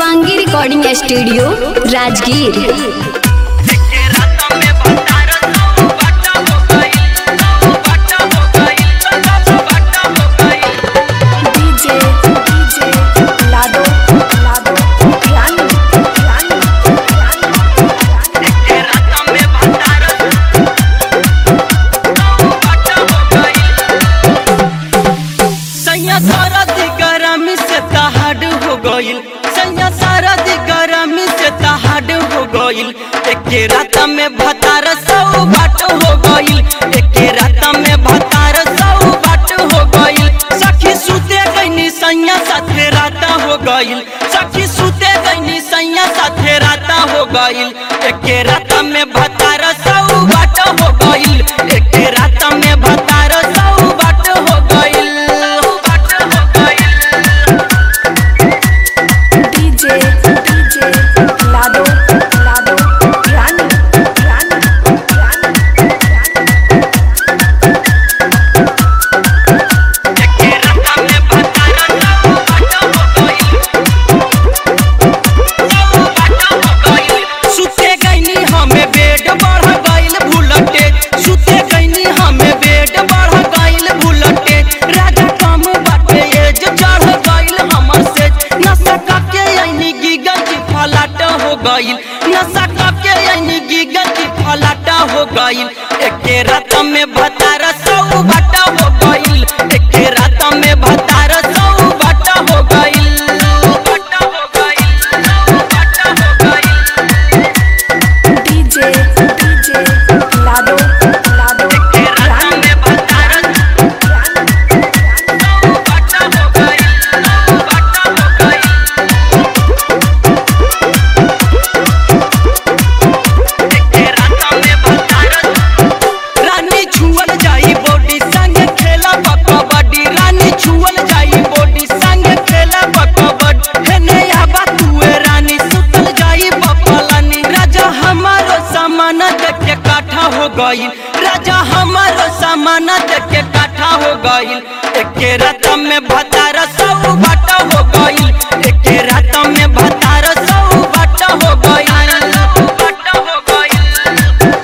Shivangi recording studio Rajgir DJ DJ लाडो लाडो रानी रानी रानी सैया सारा दी गरमी से तहाड हो गइल सैया सारा दी गरमी से तहाड हो गइल एके रात में भतार सौ बाट हो गइल एके रात में भतार सौ बाट हो गइल सखी सुते गइनी सैया साथे राता हो गइल सखी सुते गइनी सैया साथे राता हो गइल एके रात में भतार सौ बाट हो गइल एके रात में भतार सौ बाट हो गइल बाट हो गइल डीजे डीजे लाडो लाडो रानी रानी रानी एके रात में भतार सौ बाट हो गइल सौ बाट हो गइल सुते गइनी हमें बेड बढ़ गइल भूलटे सुते गइनी हमें बेड बढ़ गइल भूलटे राजा कम बाटे एज चढ़ गइल हमर से नशा काके आईनी गिगल की फलाट हो गइल नशा काके आईनी गिगल की फलाट हो गइल एके रात में भतार सौ बाट हो गइल एके रात में भतार सौ बाट हो गइल बाट हो गइल बाट हो गइल डीजे डीजे लाडो लाडो एके रात रानी में भतार रानी सौ बाट हो गइल बाट हो गइल एके रात में भतार रानी छुअल जाई बॉडी संग खेला कबड्डी रानी छुअल जाई बॉडी संग खेला कबड्डी हेने आबा तुए रानी सुतल जाई बपलानी राजा हमारो सामान देख के काठा हो गइल राजा हमारो सामान देख के काठा हो गइल एके रात में भतार सौ बाटा हो गइल एके रात में भतार सौ बाटा हो गइल बाटा हो गइल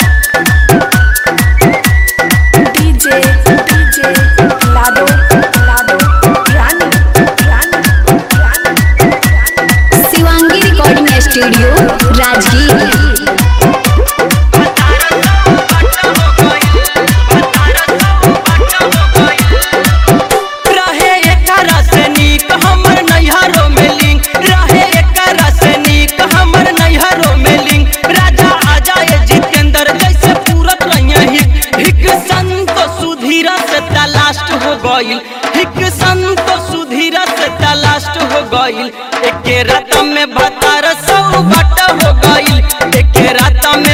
डीजे डीजे लाडो लाडो रानी रानी रानी रानी शिवांगी रिकॉर्डिंग स्टूडियो राजगीर रहे एकरा से नीक हमर नैहरो में लिंग रहे एकरा से नीक हमर नैहरो में लिंग राजा आ जाए जितेंद्र जैसे पूरत रहिए हिक हिक संत सुधीरा से तलास्ट हो गइल हिक संत सुधीरा से तलास्ट हो गइल एके रात में भतार सौ बट हो गइल एके रात में